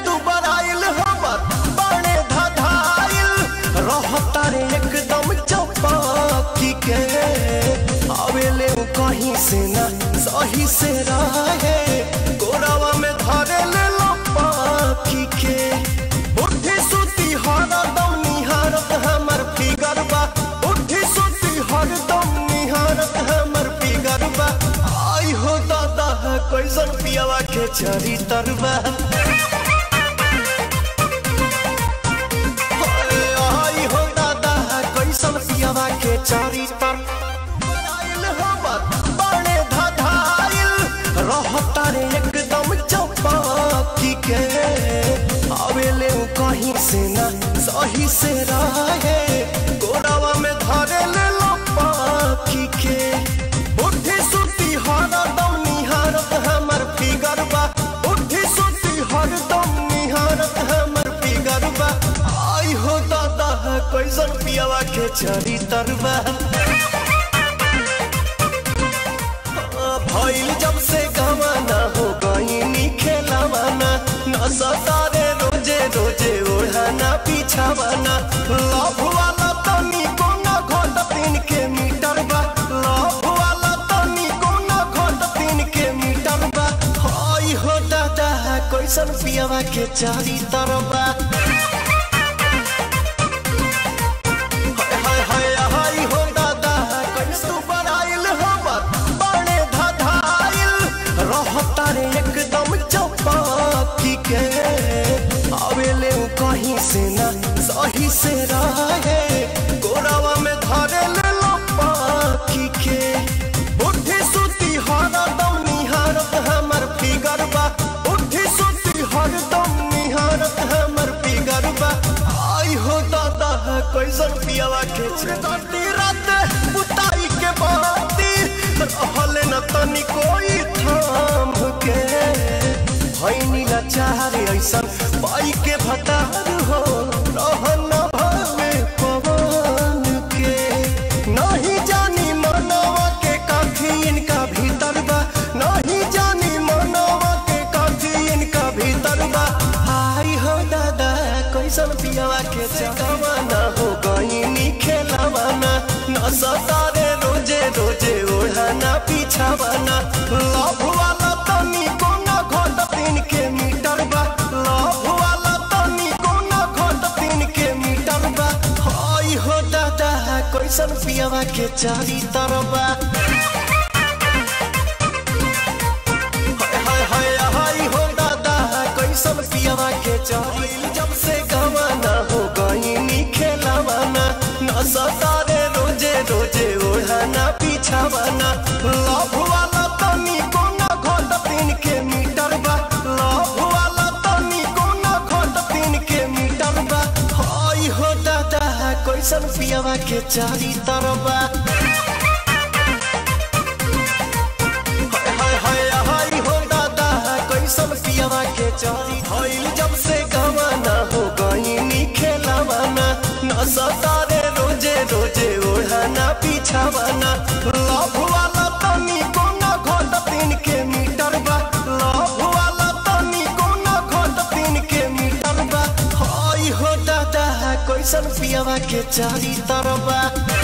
दुबराइल हमर बाणे धधाइल रहता रे एकदम चौपाकी के आवेले उ कहीं से ना सही से रहे गोरावा में धरे ले लो पाखी के उठी सुती हरदम निहारत हमर फिगर बा उठी सुती हरदम निहारत हमर फिगर बा आई हो दादा है कैसन पियावा के चरी तरबा आई हो दादा है कैसन पियावा के चरी तर आइल हमर बाणे धधाइल रहता रे एकदम चौपाकी के आवेले उ कहीं से ना सही से रहे गोरावा में धरे ले लो पाखी के उठी सुती हरदम निहारत हमर फिगर बा उठी सुती हरदम निहारत हमर फिगर बा आई हो दादा है कैसन पियावा के चरी तरबा भइल जब से गवाना हो गई खेलावाना न सतारे रोजे रोजे ओढ़ाना पीछावाना लव वाला तनी कोना घोट तीन के मीटर बा लव वाला तनी कोना घोट तीन के मीटर बा हई हो दादा कैसन पियावा के चारी तरबा हाय हाय हाय हो दादा कैसू बड़ाइल हमर बाणे धधाइल रहता रे एकदम चौपाकी के आवेले उ कहीं से ना सही से रहे गोरावा में धरे ले लो पाखी के उठी सुती हरदम निहारत हमर फिगर बा उठी सुती हरदम निहारत हमर फिगर बा आई हो दादा है कैसन पियावा के छेदी रात बुताई के बाती रहल न तनी कोई थाम के भैनी न चाहरे ऐसन पाई के भतार हो रहन न भावे पवन के नहीं जानी मनवा के काफी इनका भीतर बा नहीं जानी मनवा के काफी इनका भीतर बा हाय हो दादा कैसन पियावा के चकवाना हो गई खेलावाना न सतारे रोजे रोजे ओढ़ाना पीछावाना लव वाला तनी कोना घोट तीन के मीटर बा लव वाला तनी कोना घोट तीन के मीटर बा हाय हो दादा कैसन पियावा के चारी तरबा हाय हाय हाय हो दादा कैसन पियावा के चारी जब से गवाना हो गई खेलावाना न सतारे रोजे रोजे ओढ़ाना पीछावाना लव वाला तनी कोना घोट तीन के मीटर बा लव वाला तनी कोना घोट तीन के मीटर बा हाय हो दादा कैसन पियावा के चारी तरबा हाय हाय हाय हो दादा कैसन पियावा के चारी भइल जब से गवाना हो गई खेलावाना न सतारे रोजे रोजे ओढ़ाना पीछावाना लव वाला तनी कोना घोट तीन के मीटर बा लव वाला तनी कोना घोट तीन के मीटर बा हाय हो दादा कैसन पियावा के चारी तरबा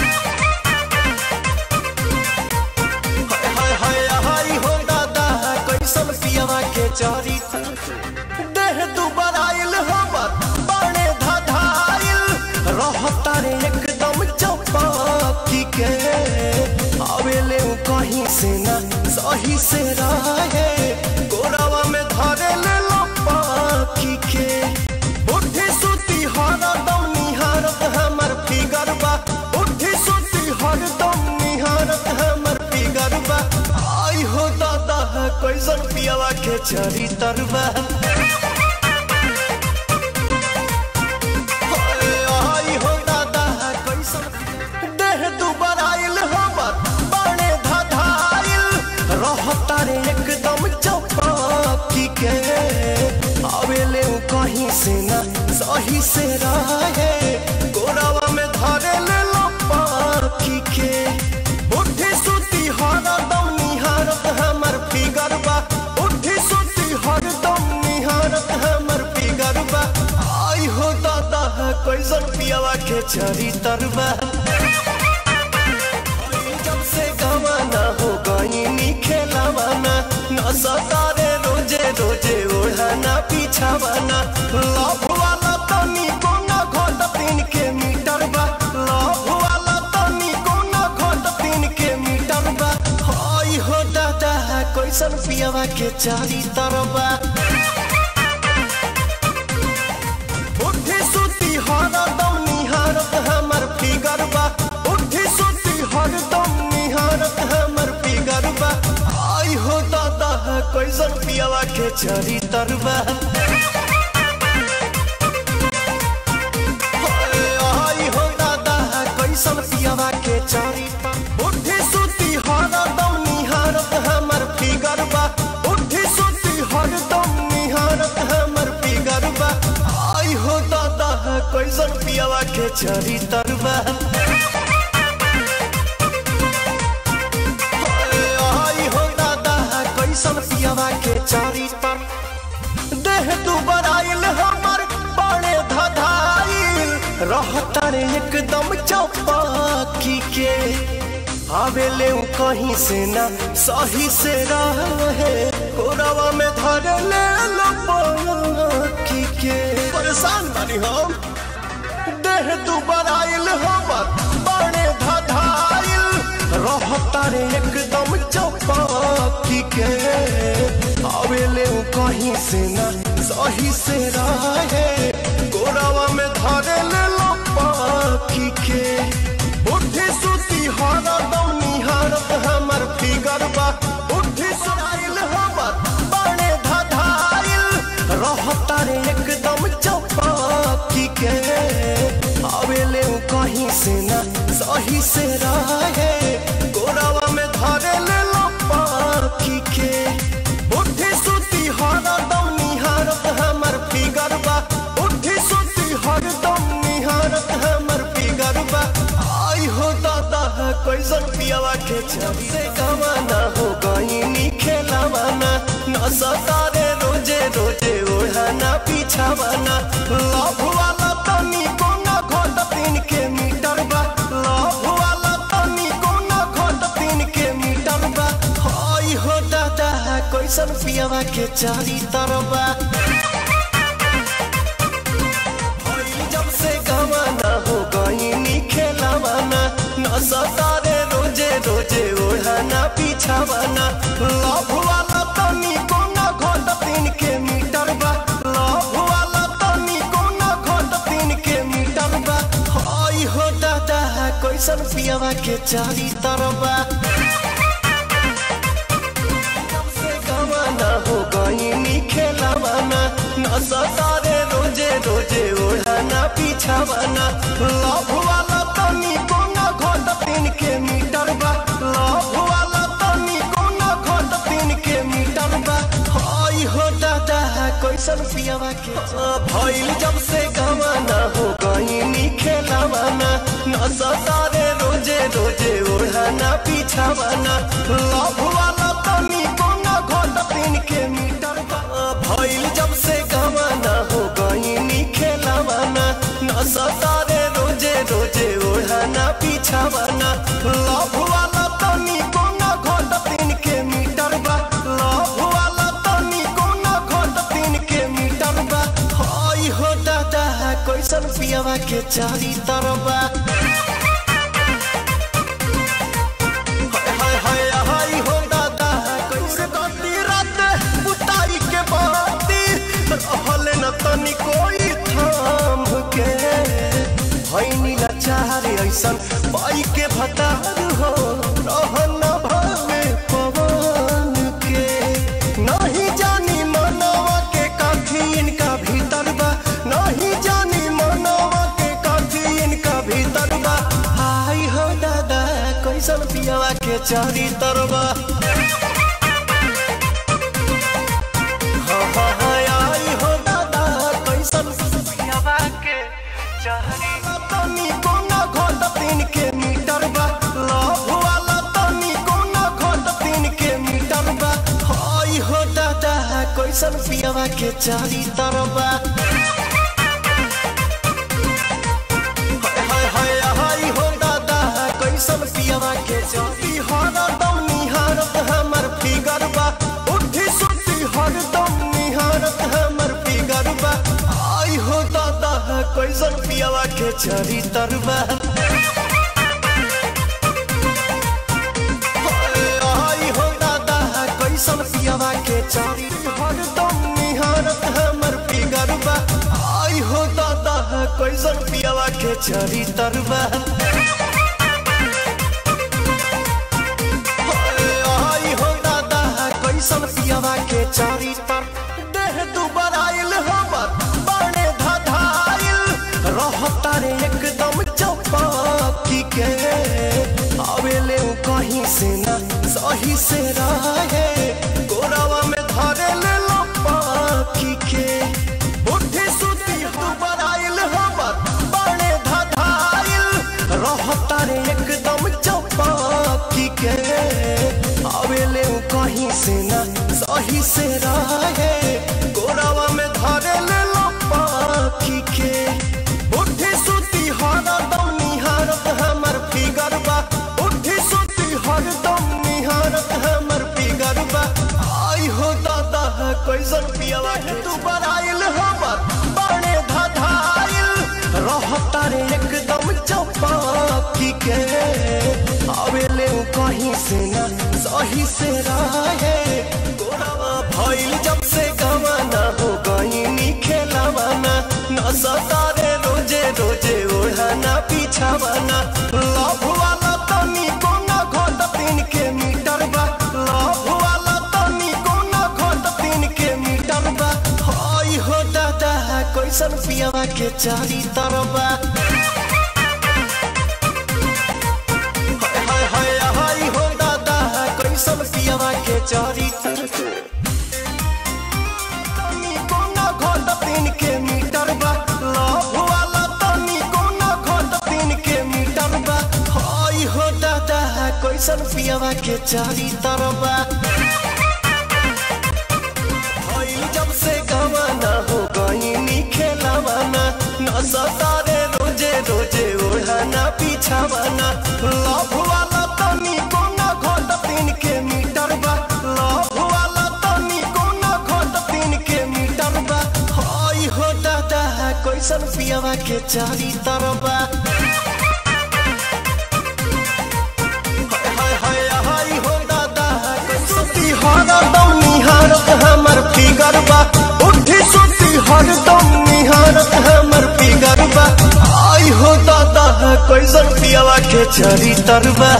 हाय हाय हाय हो दादा कैसन पियावा के चारी देह दुबराइल हमर बाणे धधाइल रहता रे एकदम चौपाकी के आवेले उ कहीं से ना सही से रहे गोरावा में धरे ले लो पाखी के उठी सुती हरदम निहारत हमर फिगर बा उठी सुती हरदम निहारत हमर फिगर बा आई हो दादा है कैसन पियावा के चरी तरबा आई हो दादा है कैसन देह दुबराइल हमर बाणे धधाइल रहता रे एकदम चौपाकी के आवेले उ कहीं से ना सही से रहे गोरावा में धरे ले लो पाखी के उठी सुती हरदम निहारत हमर फिगर बा उठी सुती हरदम निहारत हमर फिगर कैसन पियावा के चरी तरबा जब से गवाना हो गई नी खेलावाना न सतारे रोजे रोजे ओढ़ाना पीछावाना लव वाला तनी कोना घोट तीन के मीटर बा लव वाला तनी कोना घोट तीन के मीटर बा हई हो दादा कैसन पियावा के चारी तरबा उठी सुती हरदम निहारत हमर फिगर बा उठी सुती हरदम निहारत हमर फिगर बा आई हो दादा कैसन पियावा के चरी तरबा आई हो दादा कैसन पियावा के चरी उठी सुती हरदम निहारत हमर फिगर बा उठी सुती हरदम निहारत हमर फिगर बा आई हो दादा कैसन पियावा के चरी तरबा आई हो दादा कैसन पियावा के चरी तर देह तू बराइल हमर बड़े धधाइल रहता रे एकदम चौपाकी के आवेले उ कहीं से ना सही से रहे कोरवा में धर ले लो पाकी के परेशान बानी हम देह तू बराइल हमर बड़े धधाइल रहता रे एकदम चौपाकी के आवेले उ कहीं से ना सही से रहे गोरावा में धरे ले लो पाखी के उठी सुती हरदम निहारत हमर फिगर बा उठी सुनाइल हमर बड़े धधाइल रहता रे एकदम चौपाकी के आवेले उ कहीं से ना सही से रहे गोरावा में धरे ले लो पाखी के उठी सुती हरदम निहारत हमर फिगर बा उठी सुती हरदम निहारत हमर फिगर बा आई हो दादा कैसन पियावा के छवि से गवाना हो गई नी खेलावाना न सतारे रोजे रोजे ओढ़ाना पीछावाना लव वाला तनी कोना घोट तीन के मीटर बा लव वाला तनी कोना घोट तीन के मीटर बा हई हो दादा कैसन पियावा के चारी तरबा हई जब से गवाना हो गई नी खेलावाना न सतारे रोजे रोजे ओढ़ाना पीछावाना लव वाला तनी कोना घोट तीन के मीटर बा लव वाला तनी कोना घोट तीन के मीटर बा हई हो दादा कैसन पियावा के चारी तरबा से गवाना हो गई नी खेलावाना न सतारे रोजे रोजे ओढ़ाना पीछावाना लव वाला तनी कोना घोट तीन के मीटर बा लव वाला तनी कोना घोट तीन के मीटर बा हई हो दादा कैसन पियावा के भइल जब से गवाना हो गई नी खेलावाना न सतारे रोजे रोजे ओढ़ाना पीछावाना लव वाला तनी कोना घोट तीन के मीटर बा भइल जब से गवाना हो गई नी खेलावाना न सतारे रोजे रोजे ओढ़ाना पीछावाना लव वाला तनी कोना घोट तीन के मीटर बा लव वाला तनी कोना घोट तीन के मीटर बा हई हो दादा कैसन पियावा के चारी तरबा हाय हाय हाय हाय हो दादा कैसे गति रात बुताई के बाती रहले न तनी कोई थाम के भैनी लाचार ऐसन पाई के भतार हो रहन भावे पवन के नहीं जानी मनवा के काठी इनका भीतर बा नहीं जानी मनवा के काठी इनका भीतर बा हाय हो दादा कैसन पियावा के चारी तरबा हाँ हाँ हाँ आई हो दादा कैसन पियावा के चारी तनी कोना घोट तीन के मीटर बा लव वाला तनी कोना घोट तीन के मीटर बा हाय हो दादा कैसन पियावा के चारी तरबा कैसन पियवा के चौकी हरदम निहारत हमर फिगर बा उठी सुती हरदम निहारत हमर फिगर बा आई हो दादा कैसन पियवा के चरी तरबा आई हो दादा कैसन पियवा के चरी हरदम निहारत हमर फिगर बा आई हो दादा कैसन पियवा के चरी तरबा आई हो दादा कैसन पियवा के चारी तर देह दुबर आइल हमर बड़े धधाइल रहता रे एकदम चौपाकी के आवेले उ कहीं से ना सही से रहे गोरावा में धरे ले लो पाखी के बुद्धि सुधी दुबर आइल हमर बड़े धधाइल रहता रे एकदम चौपाकी के आवेले उ कहीं से ना सही से रहे गोरावा में धरे ले लो पाखी के बुद्धि सुती हरदम निहारत हमर फिगर बा बुद्धि सुती हरदम निहारत हमर फिगर बा आई हो दादा कैसन पियवा के तू बराइल हमर बड़े धधाइल रहता रे एकदम चौपाकी के आवेले उ कहीं से ना सही से रहे गोरावा भइल जब से गवाना हो गई नी खेलावाना न सतारे रोजे रोजे ओढ़ाना पीछावाना लव वाला तनी कोना घोट तीन के मीटर बा लव वाला तनी कोना घोट तीन के मीटर बा हाय हो दादा कैसन पियवा के चारी तरबा हाय हाय हाय हाय हो दादा कैसन पियवा के चारी तरबा तनी कोना घोट तीन के मीटर बा लव वाला तनी कोना घोट तीन के मीटर बा हाय हो दादा कैसन पियवा के चारी तरबा भइल जब से गवाना हो गई नी खेलावाना न सतारे रोजे रोजे ओढ़ाना पीछावाना लव वाला तनी कोना घोट तीन के मीटर बा लव वाला तनी कोना घोट तीन के मीटर बा हाय हो दादा कैसन पियवा के चारी तरबा हाय हाय हाय हो दादा सुती हरदम निहारत हमर फिगर बा उठी सुती हरदम निहारत हमर फिगर बा आई हो दादा कैसन पियवा के चरी तरबा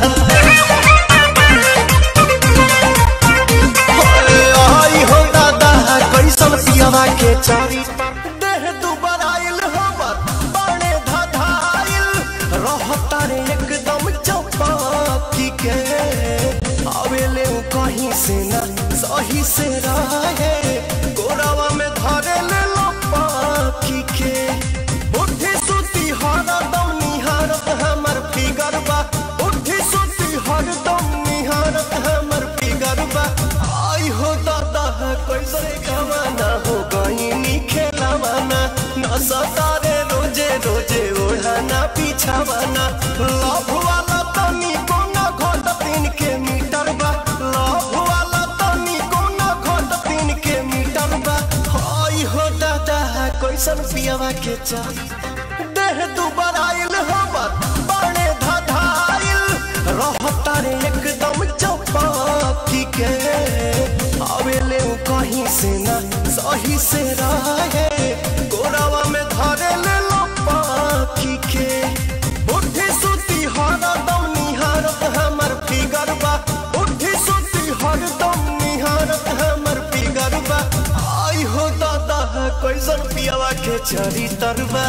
आई हो दादा कैसन पियवा के चारी देह दुबर आइल हमर बड़े धधाइल रहता रे एकदम चौपाकी के आवेले उ कहीं से ना सही से रहे गोरावा में धरे ले लो पाखी के बुद्धि सुती हरदम निहारत हमर फिगर बा बुद्धि सुती हरदम निहारत हमर फिगर बा आई हो दादा कैसे गवाना हो गई नी खेलावाना न सतारे रोजे रोजे ओढ़ाना पीछावाना लव वाला तनी कोना घोट तीन के मीटर बा लव वाला तनी कोना घोट तीन के मीटर बा हाय हो दादा कैसन पियवा के चारी देह दुबर आइल हमर बड़े धधाइल रहता रे एकदम चौपाकी के आवेले उ कहीं से ना सही से रहे गोरावा में धरे ले लो पाखी के बुद्धि सुती हरदम निहारत हमर फिगर बा बुद्धि सुती हरदम निहारत हमर फिगर बा आई हो दादा कैसन पियवा के चरी तरबा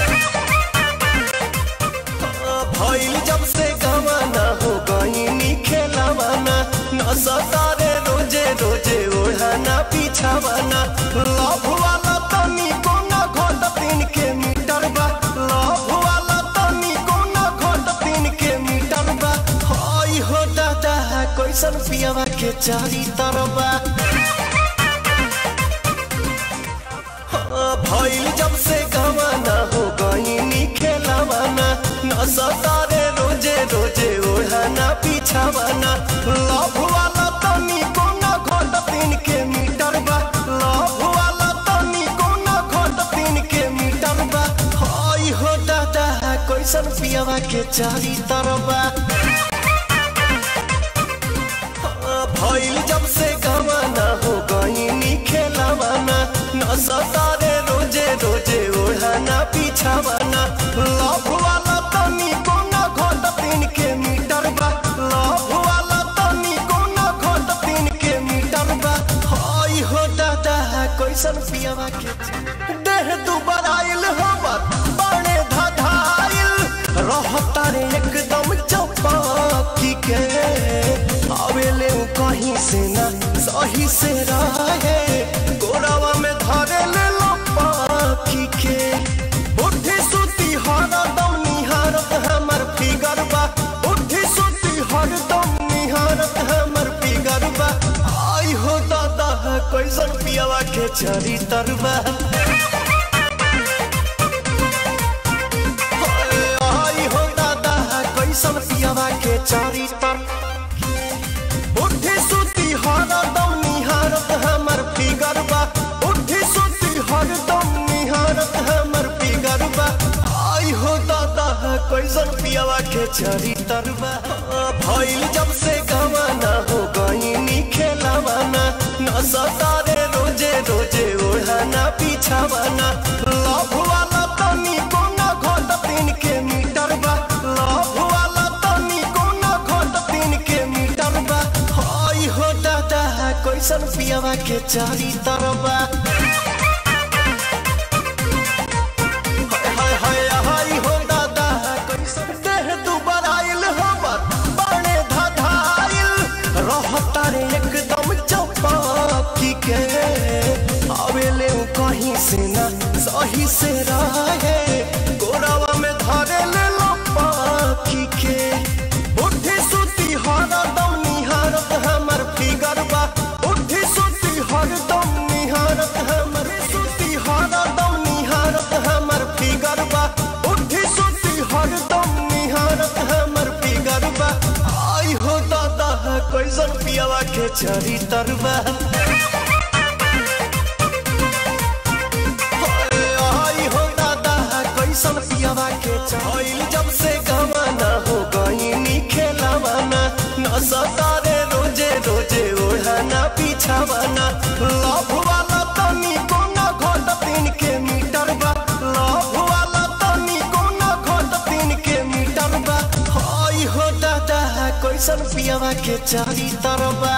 भइल जब से गवाना हो गई नी खेलावाना न सतारे रोजे रोजे ओढ़ाना पीछावाना लव वाला तनी कोना घोट तीन के मीटर बा लव वाला तनी कोना घोट तीन के मीटर बा हाय हो दादा कैसन पियवा के चारी तरबा भइल जब से गवाना हो गई नी खेलावाना न सतारे रोजे रोजे पीछावाना लव वाला तनी कोना घोट तीन के मीटर बा लव वाला तनी कोना घोट तीन के मीटर बा हई हो दादा कैसन पियावा के चारी तरबा भइल जब से गवाना हो गईनी खेलावाना न सतारे रोजे रोजे ओढ़ाना पीछावाना लव वाला तनी कोना घोट तीन के मीटर बा लव वाला तनी कोना घोट तीन के मीटर बा हई हो दादा कैसन पियावा के देह दुबार आइल हमर बड़े धधाइल रहता रे एकदम चौपाकी के आवेले उ कहीं से ना सही से रहे गोरावा में धरे ले लो पाखी के उठी सुती हर दम निहारत हमर फिगर बा उठी सुती हर दम निहारत हमर फिगर बा आई हो दादा कैसन पियावा के चरी तरबा आई हो दादा कैसन पियावा के चारी तर उठी सुती हर दम निहारत हमर फिगर बा उठी सुती हर दम निहारत हमर फिगर बा आई हो दादा कैसन पियावा के चारी तरबा भइल जब से गवाना हो गईनी खेलावाना न सतारे रोजे रोजे ओढ़ाना पीछावाना लव वाला तनी कोना घोट तीन के मीटर बा लव वाला तनी कोना घोट तीन के मीटर बा हई हो दादा कैसन पियावा के चारी तरबा हाय हाय हाय हो दादा कैसन देह दुबार आइल हमर बड़े धधाइल रहता रे एकदम चौपाकी के आवेले उ कहीं से ना सही से रहे गोरावा में धरे ले लो पाखी के उठी सुती हर दम निहारत हमर फिगर बा उठी सुती हर दम निहारत हमर सुती हर दम निहारत हमर फिगर बा उठी सुती हर दम निहारत हमर फिगर बा आई हो दादा कैसन पियावा के चरी तरबा आई हो दादा कैसन पियावा के चल जब से गवाना हो गईनी खेलावाना न सतारे रोजे रोजे ओढ़ाना पीछावाना लव वाला तनी कोना घोट तीन के मीटर बा लव वाला तनी कोना घोट तीन के मीटर बा हई हो दादा कैसन पियावा के चारी तरबा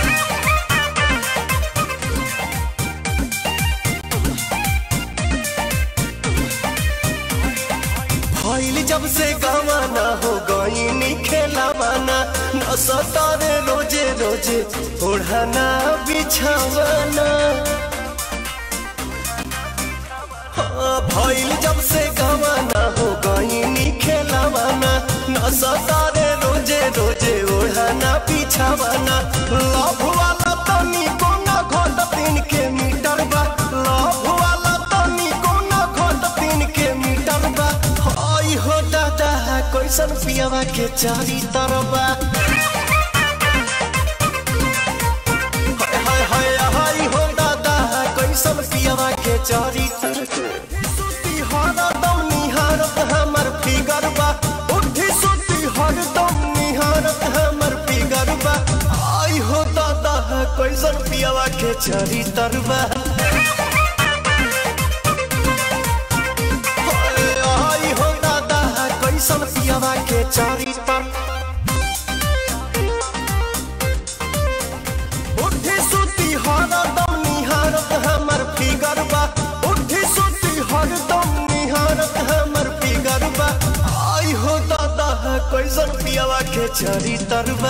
भइल जब से गवाना हो गईनी खेलावाना न सतारे रोजे रोजे ओढ़ाना बिछावाना हाँ, भइल जब से गवाना हो गईनी खेलावाना न सतारे रोजे रोजे ओढ़ाना बिछावाना लव वाला तनी कोना घोट तीन के मीटर बा लव वाला तनी कोना घोट तीन के मीटर बा हई हो दादा कैसन पियावा के चारी तरबा हाय हाय हाय हाय हो दादा कैसन पियावा के चारी सुती हर दम निहारत हमर फिगर बा उठी सुती हर दम निहारत हमर फिगर बा आई हो दादा कैसन पियावा के चारी तरबा आई हो दादा कैसन पियावा के चारी तर उठी सुती हर दम निहारत हमर फिगर बा उठी सुती हर दम निहारत हमर फिगर बा आई हो दादा कैसन पियावा के चरी तरबा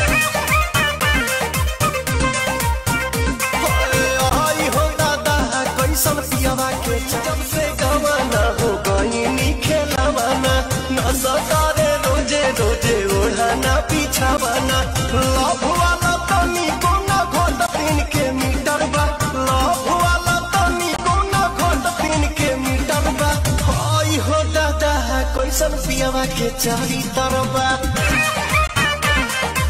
आई हो दादा कैसन पियावा के जब से गवाना हो गईनी खेलावाना न सतारे रोजे रोजे ओढ़ाना पीछावाना लव वाला तनी कोना घोट तीन के मीटर बा लव वाला तनी कोना घोट तीन के मीटर बा आई हो दादा कैसन पियावा के चारी तरबा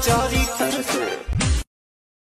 चरित्र